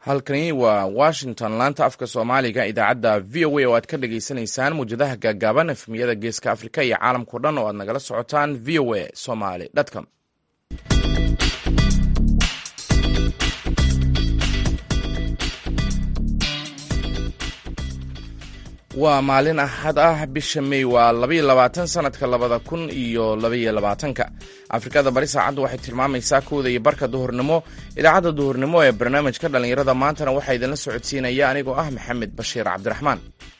halkani waa washington laanta afka soomaaliga idaacadda v o a oo aad ka dhagaysanaysaan muwjadaha gaagaaban efmiyada geeska afrika iyo caalamkao dhan oo aad nagala socotaan v o a somaly com waa maalin axad ah bisha mey waa labaiyo labaatan sanadka labada kun iyo labaiyo labaatanka afrikada bari saacaddu waxay tilmaamaysaa kowda iyo barka duhurnimo idaacadda duhurnimo ee barnaamijka dhallinyarada maantana waxaa idinla socodsiinaya anigoo ah maxamed bashiir cabdiraxmaan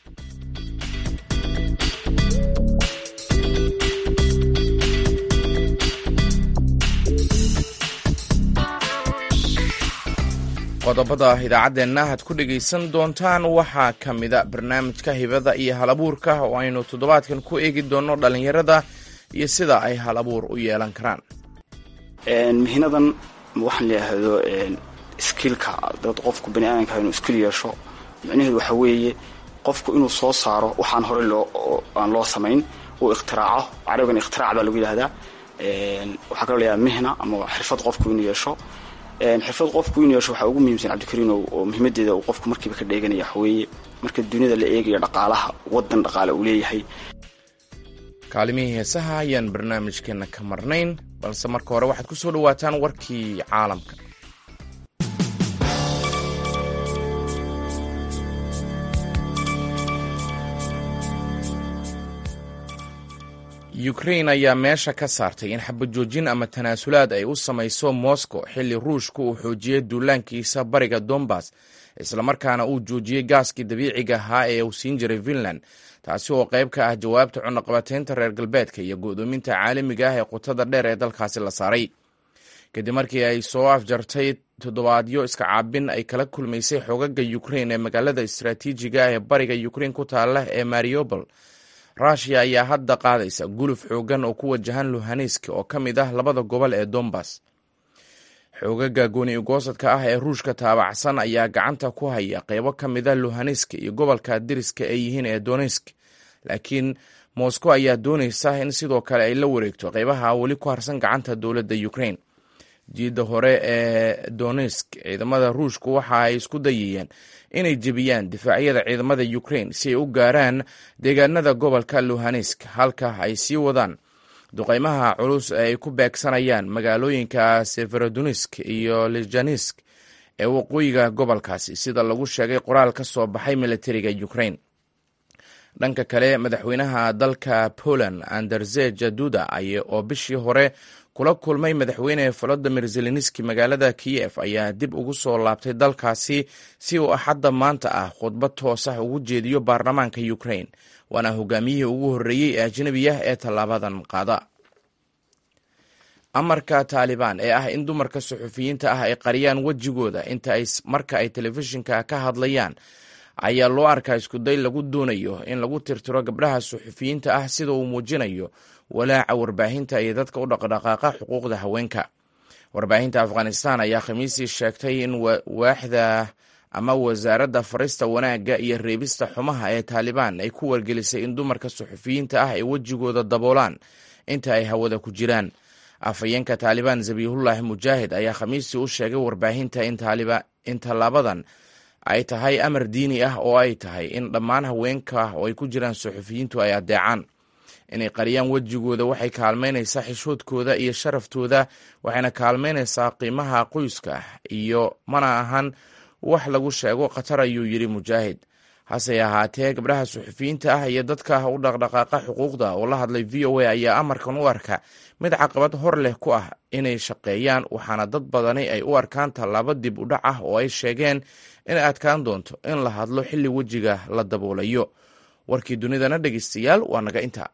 qodobada idaacaddeenna aad ku dhegaysan doontaan waxaa ka mida barnaamijka hibada iyo hal abuurka oo aynu toddobaadkan ku eegi doonno dhallinyarada iyo sida ay hal abuur u yeelan karaan mihnadan waxaan layidhaahdo skilka dad qofku bani aadamka inuu skill yeesho micnaheedu waxa weeye qofku inuu soo saaro waxaan horey loo aan loo samayn uu iktiraaco carabigan ikhtirac baa lagu yidhahdaa waxaa kaloo layahaa mihna ama xirfad qofku inuu yeesho xirfad qofku inuu yeesho waxaa ugu muhiimsan cabdikariin oo muhiimadeeda uu qofku markiiba ka dheeganaya waxaweeye marka duniyada la eegayo dhaqaalaha wadan dhaqaale uu leeyahay kaalimihii heesaha ayaan barnaamijkeenna ka marnayn balse marka hore waxaad ku soo dhawaataan warkii caalamka ukrain ayaa meesha ka saartay in xabajoojin ama tanaasulaad ay u samayso moscow xilli ruushku uu xoojiyey duulaankiisa bariga dombas islamarkaana uu joojiyey gaaskii dabiiciga ahaa ee uu siin jiray finland taasi oo qayb ka ah jawaabta cunaqabateynta reer galbeedka iyo go'doominta caalamiga ah ee qutada dheer ee dalkaasi la saaray kadib markii ay soo afjartay toddobaadyo iska caabin ay kala kulmaysay xogaga ukrain ee magaalada istaraatiijiga ah ee bariga ukrain ku taala ee mariobol rushia ayaa hadda qaadaysa guluf xoogan oo ku wajahan luhanisk oo ka mid ah labada gobol ee dombas xoogaga gooni ugoosadka ah ee ruushka taabacsan ayaa gacanta ku haya qeybo ka mida luhanisk iyo gobolka diriska ay yihiin ee donesk laakiin moscow ayaa doonaysa in sidoo kale ay la wareegto qeybaha weli ku harsan gacanta dowladda ukrain jiidda hore ee donesk ciidamada ruushku waxa ay isku dayayeen inay jebiyaan difaacyada ciidamada ukrain si ay u gaaraan deegaanada gobolka luhanisk halka ay sii wadaan duqeymaha culus ee ay ku beegsanayaan magaalooyinka severodonisk iyo lejanisk ee waqooyiga gobolkaasi sida lagu sheegay qoraal ka soo baxay militariga ukrain dhanka kale madaxweynaha dalka poland anderzeja duda oo bishii hore kula kulmay madaxweyne volodimir zelenski magaalada kiyef ayaa dib ugu soo laabtay dalkaasi si uu axadda maanta ah khudbad toos ah ugu jeediyo baarlamaanka ukrain waana hogaamiyihii ugu horreeyey ee ajnabi ah ee tallaabadan qaada amarka taalibaan ee ah in dumarka suxufiyiinta ah ay qariyaan wejigooda inta ay marka ay telefishinka ka hadlayaan ayaa loo arkaa iskuday lagu doonayo in lagu tirtiro gabdhaha suxufiyiinta ah sida uu muujinayo walaaca warbaahinta iyo dadka u dhaqdhaqaaqa xuquuqda haweenka warbaahinta afghanistan ayaa khamiisii sheegtay in waaxda ama wasaaradda farista wanaagga iyo reebista xumaha ee taalibaan ay ku wargelisay in dumarka suxufiyiinta ah ay wejigooda daboolaan inta ay hawada ku jiraan afhayeenka taalibaan zabiihullaahi mujaahid ayaa khamiistii u sheegay warbaahinta in tallaabadan ay tahay amar diini ah oo ay tahay in dhammaan haweenka oo ay ku jiraan suxufiyiintu ay addeecaan inay qariyaan wejigooda waxay kaalmaynaysaa xishoodkooda iyo sharaftooda waxayna kaalmaynaysaa qiimaha qoyska iyo mana ahan wax lagu sheego khatar ayuu yidhi mujaahid hase ahaatee gabdhaha suxufiyiinta ah iyo dadka u dhaqdhaqaaqa xuquuqda oo la hadlay v o a ayaa amarkan u arka mid caqabad hor leh ku ah inay shaqeeyaan waxaana dad badani ay u arkaan tallaabo dib u dhac ah oo ay sheegeen inay adkaan doonto in la hadlo xilli wejiga la daboolayo warkii dunidana dhegeystayaal waa naga inta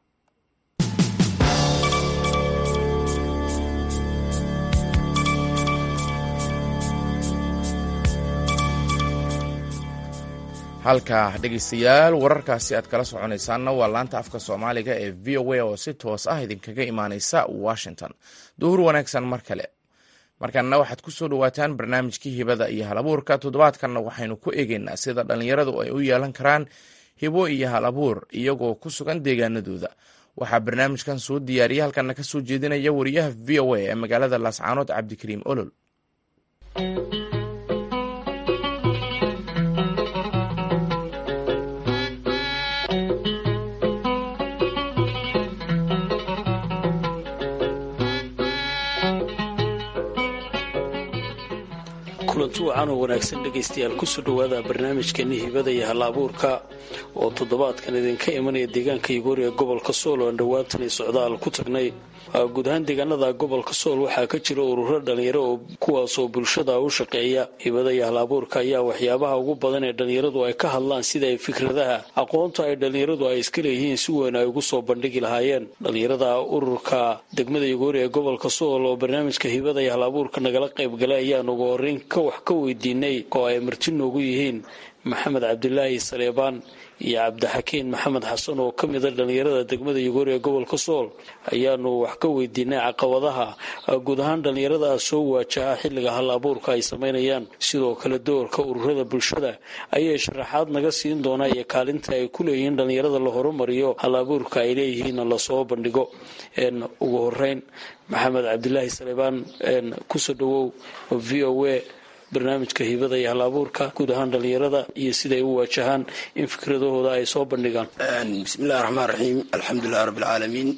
halka dhegeystayaal wararkaasi aad kala soconaysaanna waa laanta afka soomaaliga ee v o a oo si toos ah idinkaga imaaneysa washington duhur wanaagsan mar kale markaana waxaad ku soo dhawaataan barnaamijkii hibada iyo hal abuurka toddobaadkanna waxaynu ku eegeynaa sida dhallinyaradu ay u yeelan karaan hibo iyo hal abuur iyagoo ku sugan deegaanadooda waxaa barnaamijkan soo diyaariya halkana ka soo jeedinaya wariyaha v o a ee magaalada laascaanood cabdikariim olol kulanti wacan oo wanaagsan dhegaystayaal kusoo dhowaada barnaamijkeeni hibada iyo hal abuurka oo toddobaadkan idinka imanaya deegaanka igoori ee gobolka sool oo aan dhowaantan iyo socdaal ku tagnay guud ahaan deegaanada gobolka sool waxaa ka jira ururo dhalinyaro oo kuwaasoo bulshada u shaqeeya hibada iyo hal abuurka ayaa waxyaabaha ugu badan ee dhalinyaradu ay ka hadlaan sida ay fikradaha aqoonta ay dhalinyaradu ay iska leeyihiin si weyn ay ugu soo bandhigi lahaayeen dhalinyarada ururka degmada igoori ee gobolka sool oo barnaamijka hibada iyo hal abuurka nagala qaybgalay ayaan ugu horeyn ka wax ka weydiinay oo ay marti noogu yihiin maxamed cabdilaahi saleebaan iyo cabdixakiin maxamed xasan oo ka mida dhalinyarada degmada yugoori ee gobolka sool ayaanu wax ka weydiinay caqabadaha guud ahaan dhalinyarada soo waajaha xilliga hal abuurka ay samaynayaan sidoo kale doorka ururada bulshada ayay sharaxaad naga siin doonaa iyo kaalinta ay ku leeyihiin dhalinyarada la horumariyo hal abuurka ay leeyihiin lasoo bandhigo ugu horeyn maxamed cabdilaahi saleebaan kusoo dhawow v o a barnaamijka hibada iyo hal abuurka guud ahaan dhalinyarada iyo siday u waajahaan in fikradahooda ay soo bandhigaan bismillahi raxmaan raxiim alxamdulilahi rabbilcaalamiin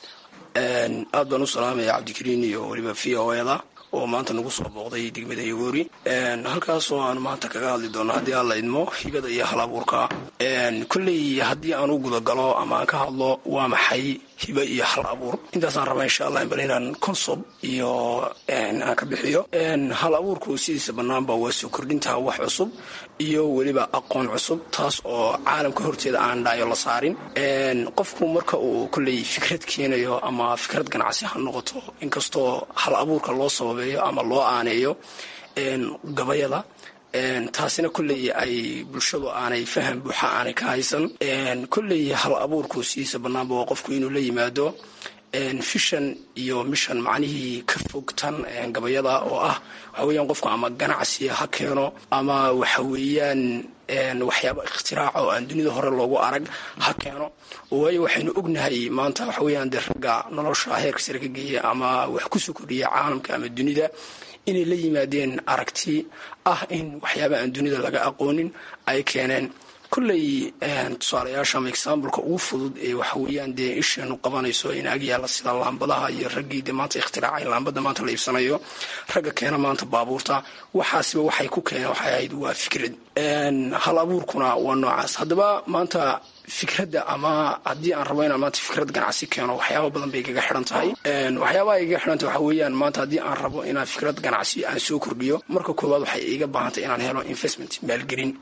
aad baan u salaamaya cabdikariin iyo weliba v o eda oo maanta nagu soo booqday degmada yagoori halkaasoo aanu maanta kaga hadli doono haddii aan la idmo hibada iyo hal abuurka kolley haddii aan u gudagalo ama aan ka hadlo waa maxay hiba iyo hal abuur intaasaan rabaa insha allah bal inaan consob iyo aan ka bixiyo hal abuurku sidiisa banaanba waa soo kordhinta wax cusub iyo weliba aqoon cusub taas oo caalamka horteeda aan dhaayo la saarin qofku marka uu kolley fikrad keenayo ama fikrad ganacsi ha noqoto inkastoo hal abuurka loo sababeeyo ama loo aaneeyo gabayada taasina kolley ay bulshadu aanay faham buuxa aanay ka haysan kolley hal abuurku sidiisa banaanba waa qofku inuu la yimaado fishan iyo mishan macnihii ka fogtan gabayada oo ah waxa weeyaan qofku ama ganacsi ha keeno ama waxa weeyaan waxyaaba ikhtiraacoo aan dunida hore loogu arag ha keeno waayo waxaynu ognahay maanta waxa weeyaan dee ragga nolosha heerka sare ka geeya ama wax kusoo kordhiya caalamka ama dunida inay la yimaadeen aragti ah in waxyaaba aan dunida laga aqoonin ay keeneen kolley tusaalayaasha ama exambleka ugu fudud ee waxa weeyaan dee isheenu qabanayso in agyaala sida laambadaha iyo raggii de maanta ikhtiraacay laambada maanta la iibsanayo ragga keena maanta baabuurta waxaasiba waxay ku keeneen waxay ahayd waa fikrad hal abuurkuna waa noocaas haddaba maanta fikradda ama haddii aan rabo inaan maanta fikrad ganacsi keeno waxyaaba badan bay igaga xidhan tahay waxyaabaha igaga xidhantah waxa weeyaan maanta haddii aan rabo inaan fikrad ganacsi aan soo kordhiyo marka koowaad waxay iga baahantay inaan helo investment maalgelin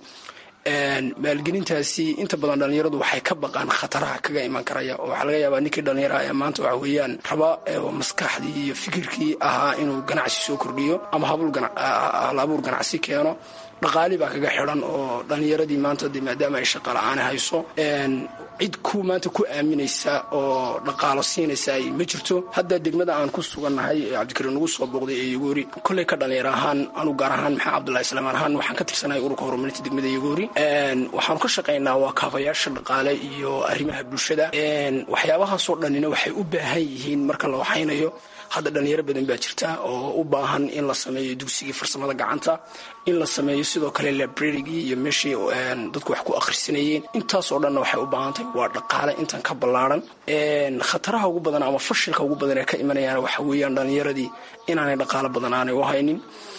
maalgelintaasi inta badan dhalinyaradu waxay ka baqaan khataraha kaga iman karaya oo waxaa laga yaabaa ninkii dhalinyaraha ee maanta waxa weeyaan raba maskaxdii iyo fikirkii ahaa inuu ganacsi soo kordhiyo ama hal abuur ganacsi keeno dhaqaali baa kaga xidhan oo dhalinyaradii maanta de maadaama ay shaqa la-aan hayso cid ku maanta ku aaminaysa oo dhaqaalo siinaysa ma jirto hadda degmada aan ku sugannahay ee cabdikariin nagu soo booqday ee yagoori kolley ka dhalinyaro ahaan anu gaar ahaan maxaa cabdullahi islaamaan ahaan waxaan ka tirsanahay ururka horumarinta degmada yagoori waxaanu ka shaqaynaa waa kaabayaasha dhaqaale iyo arrimaha bulshada waxyaabahaasoo dhanina waxay u baahan yihiin marka la waxaynayo hadda dhalinyaro badan baa jirta oo u baahan in la sameeyo dugsigii farsamada gacanta in la sameeyo sidoo kale librarygii iyo meeshii dadku wax ku akhrisanayeen intaasoo dhanna waxay u baahan tahay waa dhaqaale intan ka ballaaran khataraha ugu badan ama fashilka ugu badan ee ka imanayaan waxa weeyaan dhalinyaradii inaanay dhaqaalo badan aanay u haynin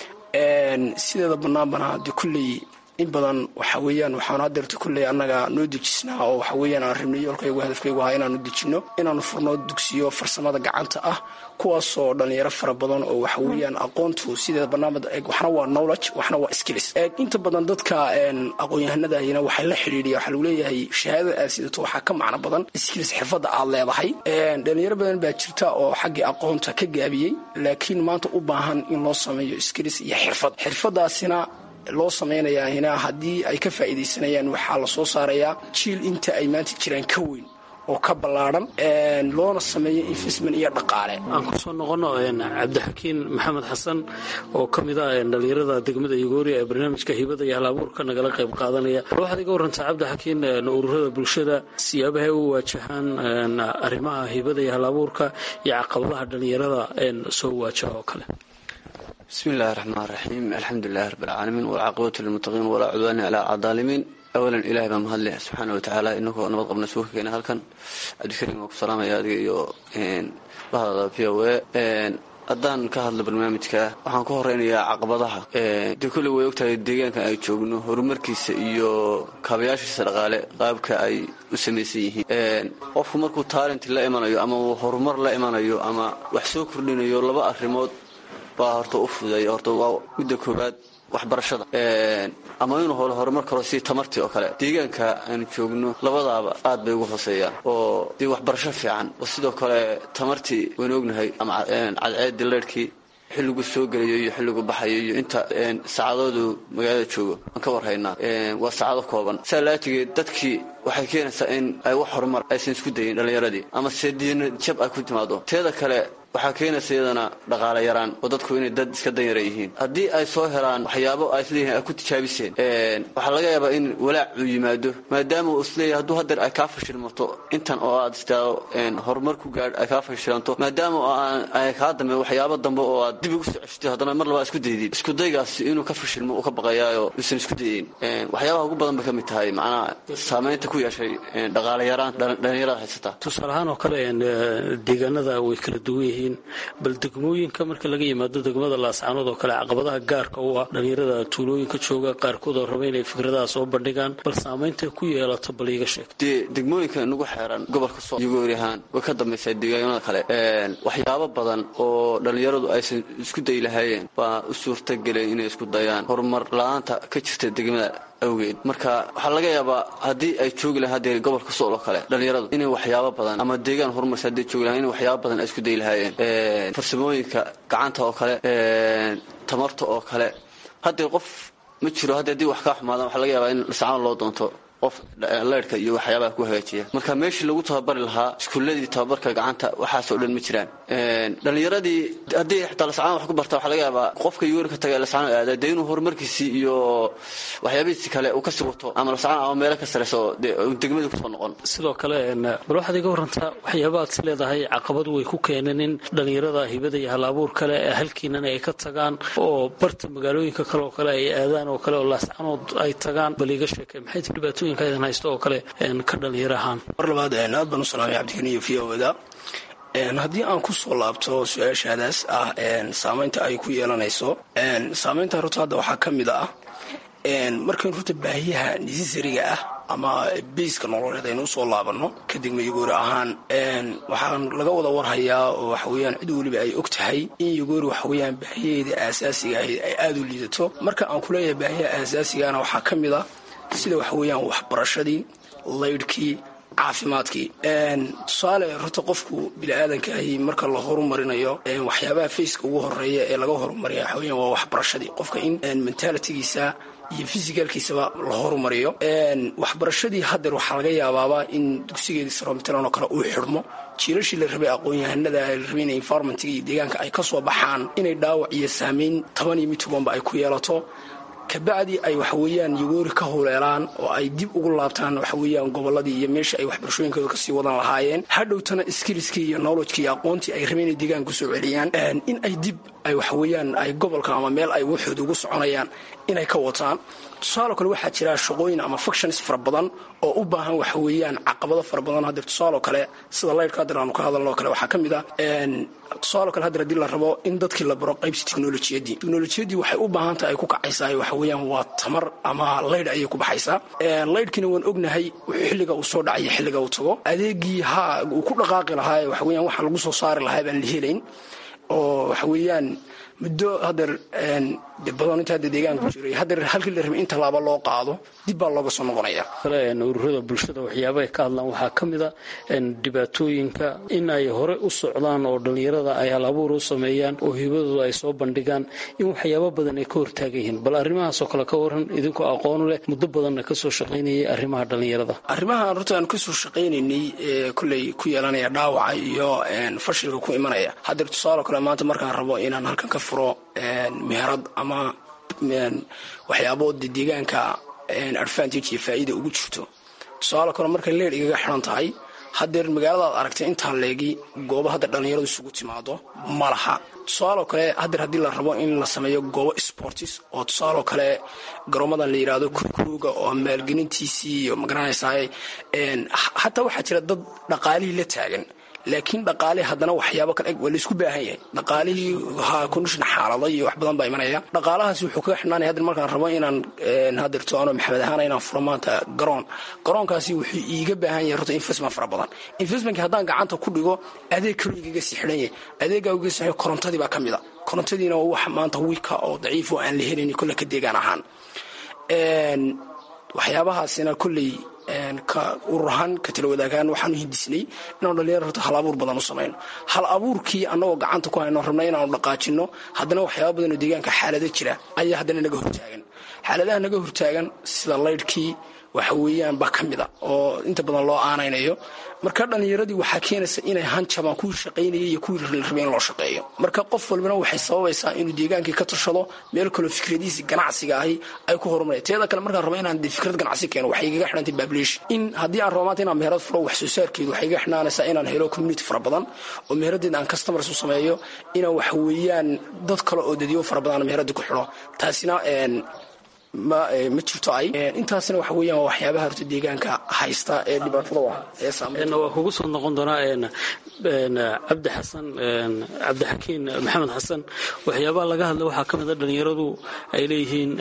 sideeda banaanbana de kulley in badan waxa weeyaan waxaanu hadeerta kulley annaga noo dejisnaa oo waxa weeyaan aan rabnay yoolkaygu hadafkaygu ahaa inaanu dejinno inaanu furno dugsiyo farsamada gacanta ah kuwaasoo dhalinyaro fara badan oo waxa weeyaan aqoontu sideeda banaanbad waxna waa knowledge waxna waa skills inta badan dadka aqoon-yahanadahina waxay la xidhiidhiya waxaa lagu leeyahay shahaadada aad sidato waxaa ka macno badan skills xirfadda aad leedahay dhalinyaro badan baa jirta oo xaggii aqoonta ka gaabiyey laakiin maanta u baahan in loo sameeyo skills iyo xirfad xirfadaasina loo samaynayaa hina haddii ay ka faa'iidaysanayaan waxaa la soo saarayaa jiil inta ay maanta jiraan ka weyn oo ka ballaadhan loona sameeyo investment iyo dhaqaale aan kusoo noqono cabdixakiin maxamed xasan oo ka mid ah dhalinyarada degmada yugoori ee barnaamijka hibada iyo hal abuurka nagala qayb qaadanaya waxaad iga warantaa cabdixakiin ururada bulshada siyaabahay u waajahaan arrimaha hibada iyo hal abuurka iyo caqabadaha dhalinyarada soo waajaha oo kale bismi illaahi raxmaan raxiim alxamdulilahi rabbilcaalamiin walcaaqibatu lilmuttaqiin walaa cudwaani calaa cadaalimiin awalan ilahay baa mahadleh subxaana watacaala inagoo nabad qabna suuka keena halkan cabdikariim waa ku salaamaya adiga iyo bahdaada v o a haddaan ka hadlo barnaamijka waxaan ku horeynayaa caqabadaha dee kolley way ogtahay deegaankan ay joogno horumarkiisa iyo kaabayaashiisa dhaqaale qaabka ay u samaysan yihiin qofku markuu taalent la imanayo ama uu horumar la imanayo ama wax soo kordhinayo laba arrimood baa horta u fududeeya horta waa midda koowaad waxbarashada ama inuu holo horumar karo si tamartii oo kale deegaanka aanu joogno labadaaba aad bay ugu hooseeyaan oo dee waxbarasho fiican oo sidoo kale tamartii waynu ognahay ama cadceedii leyrhkii xilligu soo gelayo iyo xilligu baxayo iyo inta saacadoodu magaalada joogo aan ka warhaynaa waa saacado kooban saa laajigeed dadkii waxay keenaysaa in ay wax horumar aysan isku dayin dhallinyaradii ama se diina jab ay ku timaado teeda kale waxaa keenaysa iyadana dhaqaale yaraan oo dadku inay dad iska danyara yihiin haddii ay soo helaan waxyaabo ay isleeyihin ay ku tijaabiseen waxaa laga yaabaa in walaac uu yimaado maadaama uu isleeyahay hadduu hadeer ay kaa fashilmato intan oo aad istaado horumar ku gaadh ay kaa fashilanto maadaama oo aan ay kaa dambe waxyaabo dambe oo aad dib ugu soo ceshtay haddana mar labaa isku daydid isku daygaasi inuu ka fashilmo uu ka baqayaayo uusan isku dayeyn waxyaabaha ugu badan bay ka mid tahay macnaha saamaynta ku yeeshay dhaqaale yaraan dhallinyarada haysata tusaale ahaan oo kale deegaanada way kala duwan yihiin bal degmooyinka marka laga yimaado degmada laascaanood oo kale caqabadaha gaarka u ah dhallinyarada tuulooyinka jooga qaarkood oo raba inay fikradaha soo bandhigaan bal saamaynta ku yeelato bal iiga sheeg dee degmooyinka nagu xeeran gobolka soo iyagoori ahaan way ka dambaysaa deegaanada kale waxyaabo badan oo dhallinyaradu aysan isku dayi lahaayeen baa u suurtageleen inay isku dayaan horumar la-aanta ka jirta degmada awgeed marka waxaa laga yaabaa haddii ay joogi lahaan hadee gobolka sool oo kale dhallinyaradu inay waxyaabo badan ama deegaan horumarsa hadday joogi lahaan inay waxyaabo badan ay isku dayi lahaayeen farsamooyinka gacanta oo kale tamarta oo kale haddee qof ma jiro hadde haddii wax kaa xumaadaan waxaa laga yaabaa in lascaan loo doonto qof leyrhka iyo waxyaabaha ku hagaajiya marka meeshii lagu tababari lahaa iskuuladii tababarka gacanta waxaasoo dhan ma jiraan dhallinyaradii haddii xitaa lascaan wax ku barta waxaa laga yaabaa qofka yuuri ka taga lascaan aada dee inuu horumarkiisii iyo waxyaabihiisi kale uu kasii wato ama lascaan ama meelo ka sareysa oo dee degmadii kusoo noqon sidoo kale bal waxaad iga warantaa waxyaabaad is leedahay caqabad way ku keeneen in dhallinyarada hibada iyo hal-abuur kale ee halkiinan ay ka tagaan oo barta magaalooyinka kale oo kale ay aadaan oo kale oo laascanood ay tagaan bal iga sheekay maxay ti dhibaatooyinka idin haysto oo kale ka dhallinyaro ahaan mar labaad aad baan u salaamay cabdikaniyo v oda haddii aan ku soo laabto su-aashaadaas ah saamaynta ay ku yeelanayso saamaynta runta hadda waxaa ka mid ah markayn runta baahiyaha nisisariga ah ama biiska nololeed aynu usoo laabanno kadibna yagoori ahaan waxaan laga wada warhayaa oo waxaweyaan cid weliba ay og tahay in yagoori waxaweyaan baahiyaheeda aasaasiga ahayd ay aada u liidato marka aan kuleeyahay baahiyaha aasaasigaana waxaa ka mid ah sida waxaweyaan waxbarashadii laydhkii caafimaadkii tusaale runta qofku bini-aadankahi marka la horumarinayo waxyaabaha faceka ugu horeeya ee laga horumariya waxaweyan waa waxbarashadii qofka in mentalitigiisa iyo fisicalkiisaba la horumariyo waxbarashadii hadeer waxaa laga yaabaaba in dugsigeedii saromitalan oo kale uu xidhmo jiirashii la rabay aqoon-yahanada la rabay in environmentga iyo deegaanka ay ka soo baxaan inay dhaawac iyo saameyn toban iyo mid tobanba ay ku yeelato kabacdi ay waxaweyaan yagoori ka huleelaan oo ay dib ugu laabtaan waxaweyaan goboladii iyo meeshii ay waxbarashooyinkooda kasii wadan lahaayeen hadhowtana skiliskii iyo knowledgekii iyo aqoontii ay rabeen inay deegaanka kusoo celiyaan in ay dib ay waxaweyaan ay gobolka ama meel ay waxooda ugu soconayaan inay ka wataan tusaalo kale waxaa jira shaqooyin ama fuctions fara badan oo u baahan waxaweyaan caqabado fara badan hadeer tusaalo kale sida laydhka hadeer aanu ka hadalno kale waxaa ka mid ah tusaalo kale hadeer haddii la rabo in dadkii la baro qaybsi technolojiyadii technolojiyadii waxay u baahan tahay ay ku kacaysaa waxaweyaan waa tamar ama laydh ayay ku baxaysaa laydhkiina waan ognahay xilliga uu soo dhacaya xilliga uu tago adeegii ha uu ku dhaqaaqi lahaa waxaweyaan waxa lagu soo saari lahaa baan la helayn oo waxaweyaan muddo hadeer de badan inta hadda deegaanku jiray hadeer halkii la rabay in tallaabo loo qaado dib baa looga soo noqonaya kale ururada bulshada waxyaaba ay ka hadlaan waxaa ka mid a dhibaatooyinka in ay hore u socdaan oo dhallinyarada ay hal abuur u sameeyaan oo hibadooda ay soo bandhigaan in waxyaabo badan ay ka hortaagan yihiin bal arrimahaasoo kale ka waran idinkoo aqoon leh muddo badanna kasoo shaqaynayay arrimaha dhallinyarada arrimaha runta aan kasoo shaqaynaynay ee kolley ku yeelanaya dhaawaca iyo fashilka ku imanaya hadeer tusaalo kale maanta markaan rabo inaan halkan ka furo meherad ama waxyaabo de deegaanka advantage iyo faa'iida ugu jirto tusaale kale markay leer igaga xiran tahay hadeer magaaladaad aragtay intaan leegi goobo hadda dhallinyaradu isugu timaado ma laha tusaaloo kale hadeer haddii la rabo in la sameeyo goobo sportis oo tusaaloo kale garoomadan la yidhaahdo kurkuruga oo maalgelintiisii iyo magaranaysaa xataa waxaa jira dad dhaqaalihii la taagan laakiin dhaqaale haddana waxyaabo kale waa laysku baahan yahay dhaqaalihii ha condition xaalado iyo wax badan baa imanaya dhaqaalahaasi wuxuu kaga xidhnaanaya hadda markaan rabo inaan hadirto ano maxamed ahaan inaan furo maanta garoon garoonkaasi wuxuu iiga baahan yahay horta investment fara badan investmentka haddaan gacanta ku dhigo adeeg kaloo igaga sii xidhan yahay adeeggaa uga sii korontadii baa ka mid a korontadiina waa wax maanta wiilka oo daciif oo aan la helin kolle ka deegaan ahaan waxyaabahaasina kolley ka urur ahaan ka tala wadaagaan waxaanu hindisnay inaanu dhalinyar horta hal abuur badan u samayno hal abuurkii annagoo gacanta ku hayno rabna inaanu dhaqaajinno haddana waxyaaba badanoo deegaanka xaalado jira ayaa haddana naga hortaagan xaaladaha naga hortaagan sida laydhkii waxa weeyaan baa ka mid a oo inta badan loo aanaynayo marka dhallinyaradii waxaa keenaysa inay hanjabaan kuwii shaqaynaya iyo kuwii rabay in loo shaqeeyo marka qof walbana waxay sababaysaa inuu deegaankii ka tashado meel kaloo fikradihiisi ganacsiga ahi ay ku horumaraya teeda kale markaan rabo inaan fikrad ganacsi keeno waxay igaga xidhantay bablish in haddii aan rabo maanta inaan meherad furo wax soo saarkeedu waxay igaga xidhnaanaysaa inaan helo community fara badan oo meheradeeda aan customers u sameeyo inaan waxa weeyaan dad kale oo dadiyo fara badan meheradii ku xidho taasina ma ma jirto ay intaasna waxa weeyaan waa waxyaabaha horta deegaanka haysta ee dhibaatada ah ee saameyn waa kugu soo noqon doonaa cabdi xasan cabdixakiin maxamed xasan waxyaabaha laga hadla waxaa ka mid a dhalinyaradu ay leeyihiin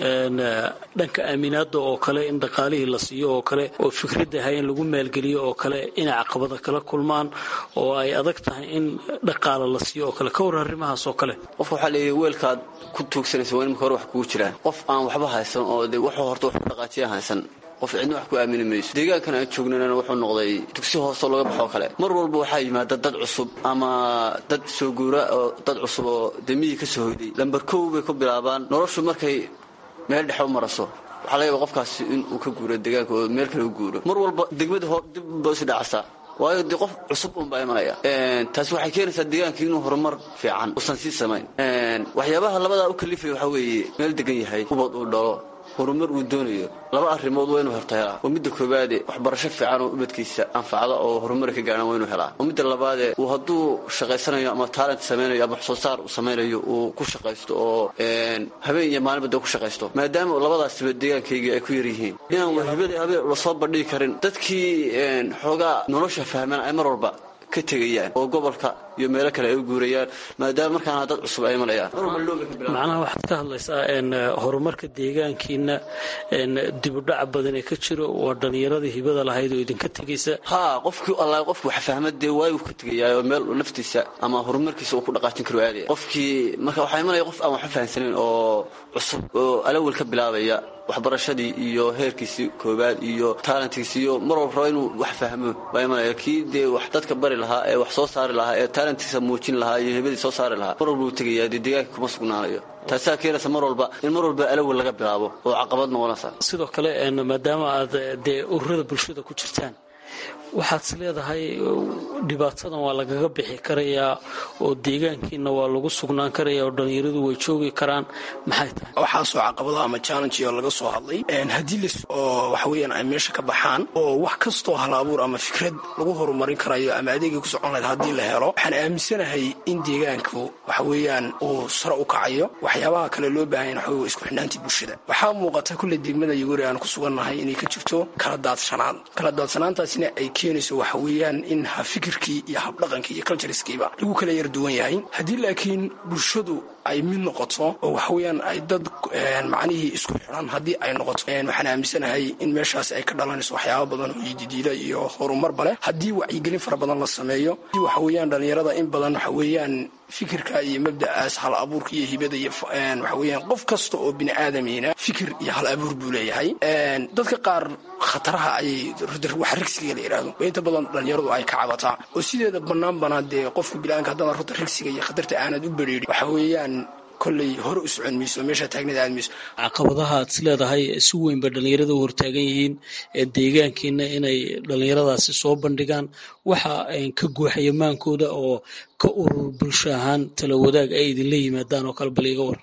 dhanka aaminaada oo kale in dhaqaalihii la siiyo oo kale oo fikradda ahay in lagu maalgeliyo oo kale inay caqabada kala kulmaan oo ay adag tahay in dhaqaala la siiyo oo kale ka war arrimahaas oo kale qofka waxaa leeyahy weelkaad ku tuugsanaysa waa imika hore wax kugu jiraan qof aan waxba haysan oo de wuxuu horta wax ku dhaqaajiya haysan qof cidna wax ku aamini mayso deegaankan aan joognana wuxuu noqday dugsi hoosoo laga baxoo kale mar walba waxaa yimaada dad cusub ama dad soo guura oo dad cusub oo demihii ka soo hoyday lambar kow bay ku bilaabaan noloshu markay meel dhexe u maraso waxaa laga yaba qofkaasi in uu ka guuro deegaanka oo meel kale u guuro mar walba degmada hor dib ba isu dhacasaa waayo dee qof cusub unbaa imanaya taasi waxay keenaysaa deegaankii inuu horumar fiican usan sii samayn waxyaabaha labadaa u kalifaya waxaa weeye meel degan yahay ubad uu dhalo horumar uu doonayo laba arrimood waa inuu horta helaa oo midda koowaade waxbarasho fiican oo ubadkiisa anfacda oo horumar ka gaadhan waa inuu helaa oo midda labaade uu hadduu shaqaysanayo ama taalent samaynayo ama wax soo saar uu samaynayo uu ku shaqaysto oo habeen iyo maalinba dee ku shaqaysto maadaama labadaasiba deegaankaygii ay ku yar yihiin inaan wahibada habeen lasoo bandhigi karin dadkii xoogaa nolosha fahmaan ay mar walba ka tegayaan oo gobolka iyo meelo kale ay u guurayaan maadaama markaana dad cusub ay imanayaan macnaha waxaad ka hadlaysaa horumarka deegaankiina dibudhaca badan ee ka jiro waa dhallinyaradii hibada lahayd oo idinka tegaysa haa qofkii alla qofku wax fahma dee waayuu ka tegayaa meel naftiisa ama horumarkiisa uu ku dhaqaajin karo aadaya qofkii marka waxaa imanaya qof aan waxba fahamsanayn oo cusub oo alawel ka bilaabaya waxbarashadii iyo heerkiisii koobaad iyo taalentkiisi iyo mar walba raba inuu wax fahmo baa imanaya kii dee wax dadka bari lahaa ee wax soo saari lahaa ee taalentkiisa muujin lahaa iyo hebadii soo saari lahaa mar walba uu tegayaa dee deegaanka kuma sugnaanayo taasaa keenaysa mar walba in mar walba alawel laga bilaabo oo caqabad noqonaysa sidoo kale maadaama aad dee ururada bulshada ku jirtaan waxaad is leedahay dhibaatadan waa lagaga bixi karayaa oo deegaankiina waa lagu sugnaan karaya oo dhallinyaradu way joogi karaan maxay tahay waxaasoo caqabado ama challenge oo laga soo hadlay haddii las oo waxa weeyaan ay meesha ka baxaan oo wax kastoo hal abuur ama fikrad lagu horumarin karayo ama adeegay ku socon lahayd haddii la helo waxaan aaminsanahay in deegaanku waxa weeyaan uu sare u kacayo waxyaabaha kale loo baahan yahay waxa isku xidhnaantii bulshada waxaa muuqata kulle degmada yagori aan ku sugannahay inay ka jirto kala daadshanaan kala daadsanaantaasina ay keenayso waxa weeyaan in ha fikirkii iyo habdhaqankii iyo cultureskiiba lagu kala yar duwan yahay haddii laakiin bulshadu ay mid noqoto oo waxa weeyaan ay dad macnihii isku xidhan haddii ay noqoto waxaan aaminsanahay in meeshaas ay ka dhalanayso waxyaaba badan oo yididiila iyo horumarba leh haddii wacyigelin fara badan la sameeyo waxa weeyaan dhallinyarada in badan waxa weeyaan fikirka iyo mabda'aas hal abuurka iyo hibada iyo waxa weeyaan qof kasta oo bini aadamiina fikir iyo hal abuur buu leeyahay dadka qaar khataraha ayay wax rigsiga la yidhaahdo oo inta badan dhallinyaradu ay ka cabataa oo sideeda bannaan banaa dee qofka bilaanka haddana ruta rigsiga iyo khatarta aanad u bereerin waxa weeyaan kolley hore u socon mayso meesha taagnada aad mayso caqabadaha aad is leedahay si weyn ba dhallinyarada u hortaagan yihiin deegaankiina inay dhallinyaradaasi soo bandhigaan waxa ka guuxaya maankooda oo ka urur bulsho ahaan tala wadaag ay idinla yimaadaan oo kale bal iga war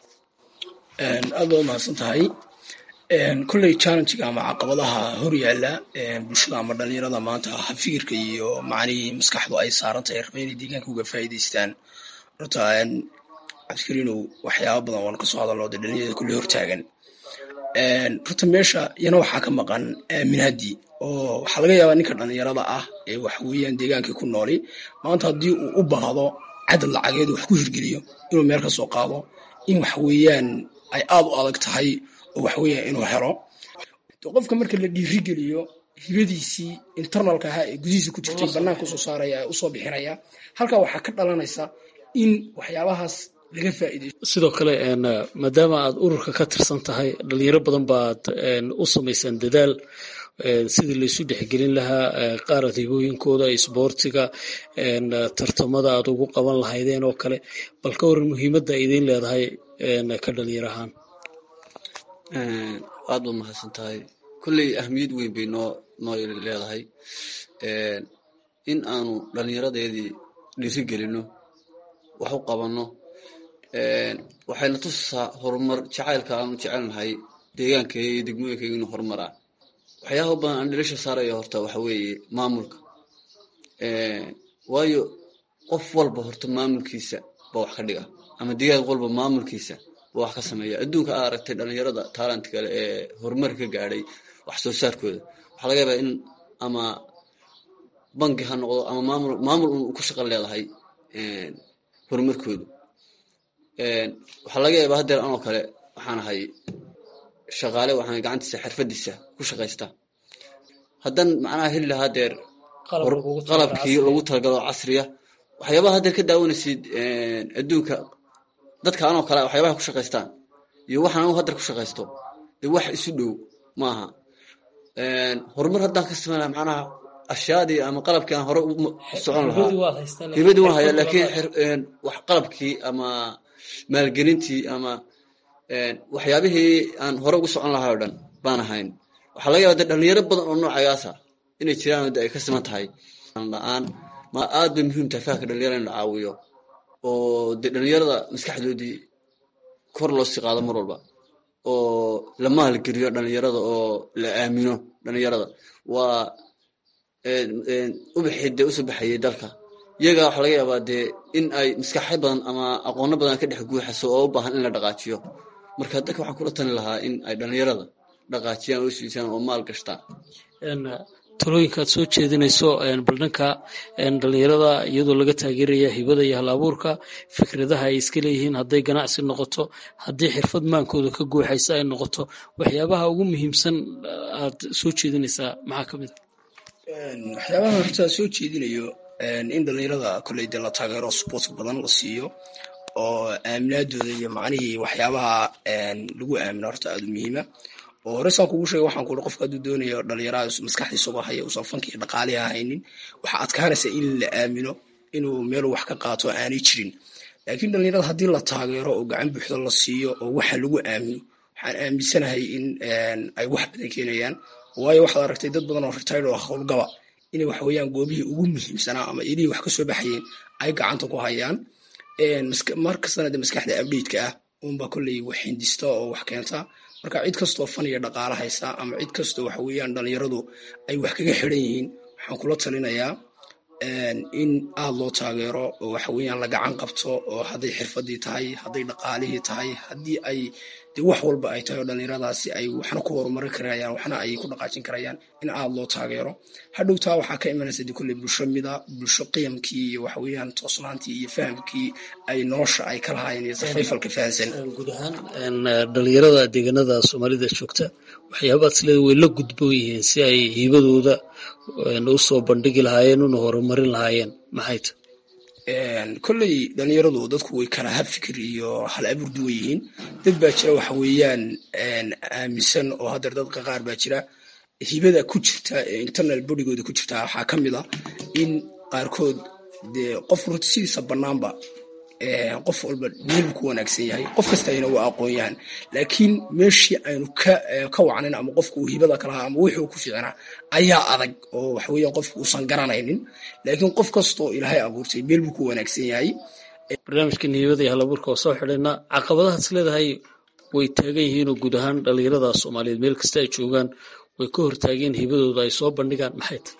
aad baa umahadsan tahay kolley challengega ama caqabadaha hor yaalla bulshada ama dhallinyarada maanta ha fikirka iyo macnihii maskaxdu ay saaran tahay raba inay deegaanka uga faa'iidaystaan horta cabdikariinow waxyaaba badan waan kasoo hadalno dee dhalinyarada kulley hortaagan horta meesha iyana waxaa ka maqan aaminaadii oo waxaa laga yaabaa ninka dhalinyarada ah ee waxweeyaan deegaankii ku nooli maanta haddii uu u baahdo cadad lacageed wax ku hirgeliyo inuu meel ka soo qaado in waxweeyaan ay aad u adag tahay oo waxweeyaan inuu helo qofka marka la dhiirigeliyo hibadiisii internalka ahaa ee gudihiisa ku jirtay banaanka usoo saaraya ee usoo bixinaya halkaa waxaa ka dhalanaysa in waxyaabahaas laga faa'iideysto sidoo kale maadaama aad ururka ka tirsan tahay dhalinyaro badan baad u samaysaan dadaal sidii laysu dhexgelin lahaa qaarad hibooyinkooda isboortiga tartamada aad ugu qaban lahaydeen oo kale bal ka waran muhiimadda ay idiin leedahay ka dhalinyar ahaan aad baad mahadsan tahay kolley ahmiyad weyn bay noo noo leedahay in aanu dhallinyaradeedii dhiri gelino wax u qabanno waxayna tusaa horumar jacaylka aanu jecelnahay deegaankayga iyo degmooyinkayga inuu horumar ah waxyaaba badan aan dhilasha saaraya horta waxa weeye maamulka waayo qof walba horta maamulkiisa ba wax ka dhiga ama deegaan walba maamulkiisa ba wax ka sameeya adduunka aa aragtay dhalinyarada taalent kale ee horumar ka gaadhay wax soo saarkooda waxaa laga yaabaa in ama banki ha noqdo ama maamul maamul un ku shaqan leedahay horumarkooda waxaa laga yaabaa haddeer anoo kale waxaan ahay shaqaale waxaan gacantiisa xirfadiisa ku shaqaysta haddaan macnaha heli lahaa deer qalabkii lagu talagalo casriya waxyaabaha haddeer ka daawanaysid adduunka dadka anoo kale waxyaabaha ku shaqaystaan iyo waxaan anu haddeer ku shaqaysto dee wax isu dhow maaha horumar haddaan ka samayn laha macnaha ashyaadii ama qalabkii aan hore u socon lahaa hibadii waan hayaa laakiin wax qalabkii ama maalgelintii ama waxyaabihii aan hore ugu socon lahaa o dhan baan ahayn waxaa laga yaba de dhalinyaro badan oo noocagaasa inay jiraan de ay ka siman tahay la-aan ma aad bay muhiim tahay fahamka dhalinyarada in la caawiyo oo dee dhalinyarada maskaxdoodii kor loo sii qaado mar walba oo la maalgeliyo dhalinyarada oo la aamino dhalinyarada waa ubaxii dee usoo baxayay dalka iyaga waxaa laga yaabaa dee in ay maskaxyo badan ama aqoono badan ka dhex guuxaso oo u baahan in la dhaqaajiyo marka dadka waxaan kula tali lahaa in ay dhalinyarada dhaqaajiyaan oo siisaan oo maal gashtaan talooyinka aad soo jeedinayso bal dhanka dhalinyarada iyadoo laga taageeraya hibada iyo hal abuurka fikradaha ay iska leeyihiin hadday ganacsi noqoto haddii xirfad maankooda ka guuxaysa ay noqoto waxyaabaha ugu muhiimsan aad soo jeedinaysaa maxaa ka mid waxyaabaha horta soo jeedinayo in dhalinyarada kolley dee la taageero sport badan la siiyo oo aaminaadooda iyo macnihii waxyaabaha lagu aamino horta aada u muhiima oo hore saan kugu sheegay waxaan kuhi qofka hadduu doonayo dhalinyaraha maskaxdiisagoo haya uusan fanka iyo dhaqaaliha haynin waxaa adkaanaysa in la aamino inuu meelu wax ka qaato aanay jirin laakiin dhalinyarada haddii la taageero oo gacan buuxda la siiyo oo waxa lagu aamino waxaan aaminsanahay in ay wax badan keenayaan waayo waxaad aragtay dad badan oo retired oo howlgaba inay waxweeyaan goobihii ugu muhiimsanaa ama ilihii wax ka soo baxayeen ay gacanta ku hayaan mar kastana de maskaxda abdheidka ah unba kolley wax hindista oo wax keenta marka cid kastoo fan iyo dhaqaalo haysa ama cid kastoo waxa weeyaan dhalinyaradu ay wax kaga xiran yihiin waxaan kula talinayaa in aada loo taageero oo waxa weeyaan la gacan qabto oo hadday xirfadii tahay hadday dhaqaalihii tahay haddii ay de wax walba ay tahay oo dhalinyaradaasi ay waxna ku horumari karayaan waxna ay ku dhaqaajin karayaan in aada loo taageero hadhowtaa waxaa ka imanaysa de kolley bulsho mida bulsho qiyamkii iyo waxa weeyaan toosnaantii iyo fahamkii ay nolosha ay ka lahaayeen iyo safayfalka fahansan guud ahaan dhalinyarada deegaanada soomaalida joogta waxyaabaad isleeda way la gudboon yihiin si ay hibadooda u soo bandhigi lahaayeen una horumarin lahaayeen maxay ta kolley dhalinyaradu dadku way kala hab fikir iyo hal abuur duwan yihiin dad baa jira waxa weeyaan aaminsan oo haddeer dadka qaar baa jira hibada ku jirta ee internal bodygooda ku jirta waxaa ka mid a in qaarkood dee qof runta sidiisa bannaanba qof walba meelbu ku wanaagsan yahay qof kasta ayna waa aqoon yahan laakiin meeshii aynu ka wacnayn ama qofku uu hibada ka lahaa ama wixii uu ku fiicnaa ayaa adag oo waxaweeyaan qofku uusan garanaynin laakiin qof kastoo ilaahay abuurtay meel buu ku wanaagsan yahay barnaamijkan hibada iyo halabuurka oo soo xidhayna caqabadahaas leedahay way taagan yihiin oo guud ahaan dhalinyarada soomaaliyeed meel kasta ay joogaan way ka hortaageen hibadooda ay soo bandhigaan maxay tahay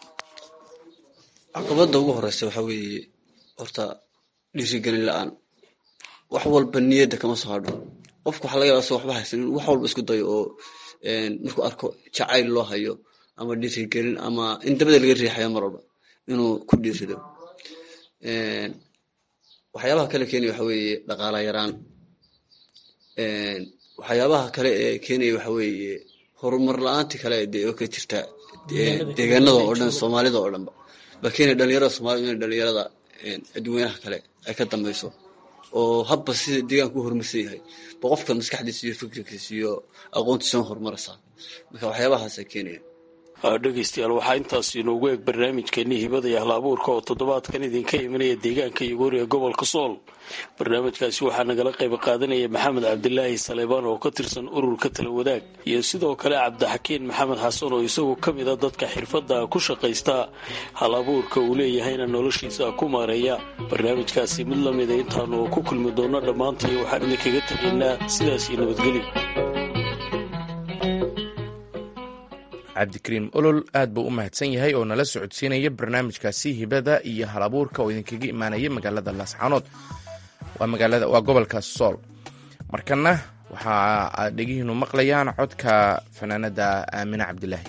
caqabada ugu horeysa waxaa weeye horta dhiirigelin la-aan wax walba niyadda kama soo hadho qofku waxaa laga yaba so waxba haysan in wax walba isku dayo oo markuu arko jacayl loo hayo ama dhiirigelin ama in dabada laga riixayo mar walba inuu ku dhiirido waxyaabaha kale keenaya waxa weeye dhaqaala yaraan waxyaabaha kale ee keenaya waxa weeye horumar la-aanti kale dee oo ka jirta deegaanada oo dhan soomaalida oo dhanba baa keenaya dhalinyarada soomaalida inay dhalinyarada adduweynaha kale ay ka dambeyso oo habba sida deegaanka u horumarsan yahay ba qofka maskaxdiisa iyo fikirkiisa iyo aqoontiisa horumaraysaa marka waxyaabahaasa keenaya dhegeystayaal waxaa intaas inoogu eeg barnaamijkeennii hibada iyo ahlaabuurka oo toddobaadkan idinka imanaya deegaanka yogoori ee gobolka sool barnaamijkaasi waxaa nagala qayb qaadanaya maxamed cabdilaahi saleebaan oo ka tirsan ururka tala wadaag iyo sidoo kale cabdixakiin maxamed xasan oo isagu ka mid a dadka xirfadda ku shaqaysta halabuurka uu leeyahayna noloshiisa ku maareeya barnaamijkaasi mid lamida intaanu ku kulmi doonno dhammaantii waxaan idinkaga tegaynaa sidaas iyo nabadgelyo cabdikariim olol aad buu u mahadsan yahay oo nala socodsiinaya barnaamijkaasi hibada iyo halabuurka oo idinkaga imaanaya magaalada laascaanood waa gobolka sool markana waxa aad dhegihiinu maqlayaan codka fanaanada aamine cabdilaahi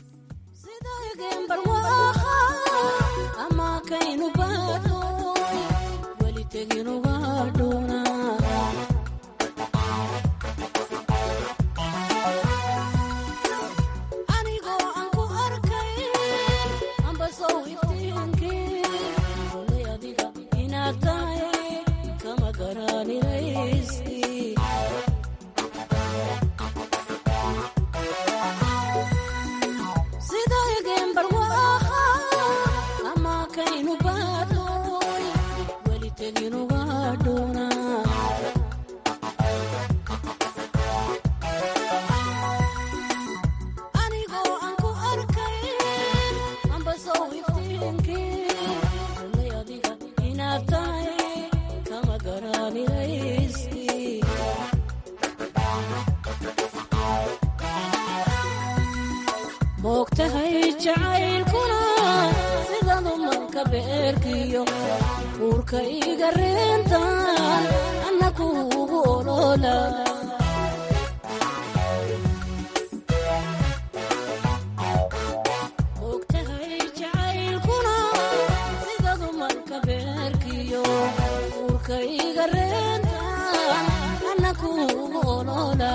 moogtahay jacaylkuna sida dumarka beerkiyo uurka iga reentan anna kuugu olola moogtahay jacaylkuna sida dumarka beerkiyo uurka iga reentan anna kuugu olola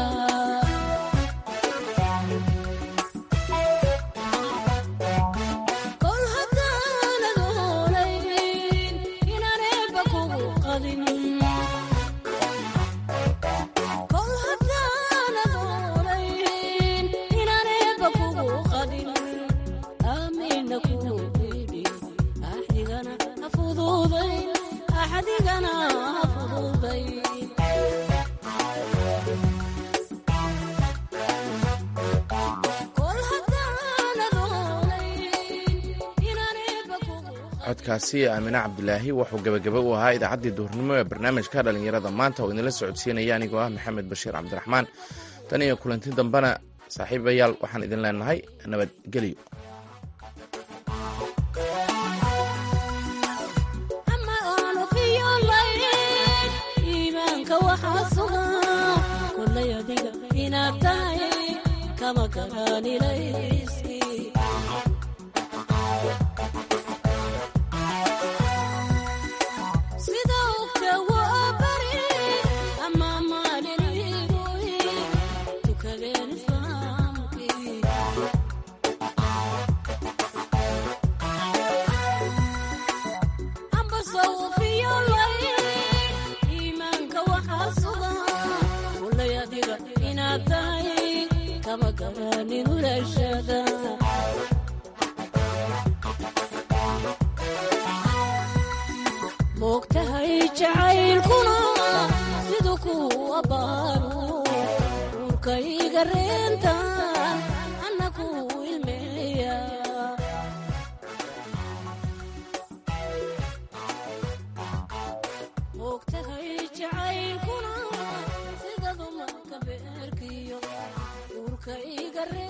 codkaasi aamine cabdilaahi wuxuu gebagaba u ahaa idaacaddii duhurnimo ee barnaamijka dhallinyarada maanta oo idinla socodsiinaya anigoo ah maxamed bashiir cabdiraxmaan tan iyo kulanti dambena saaxiibayaal waxaan idin leenahay nabadgelyo moogtahay jacaylkuna siduu ku abbaaro uurka iga reentan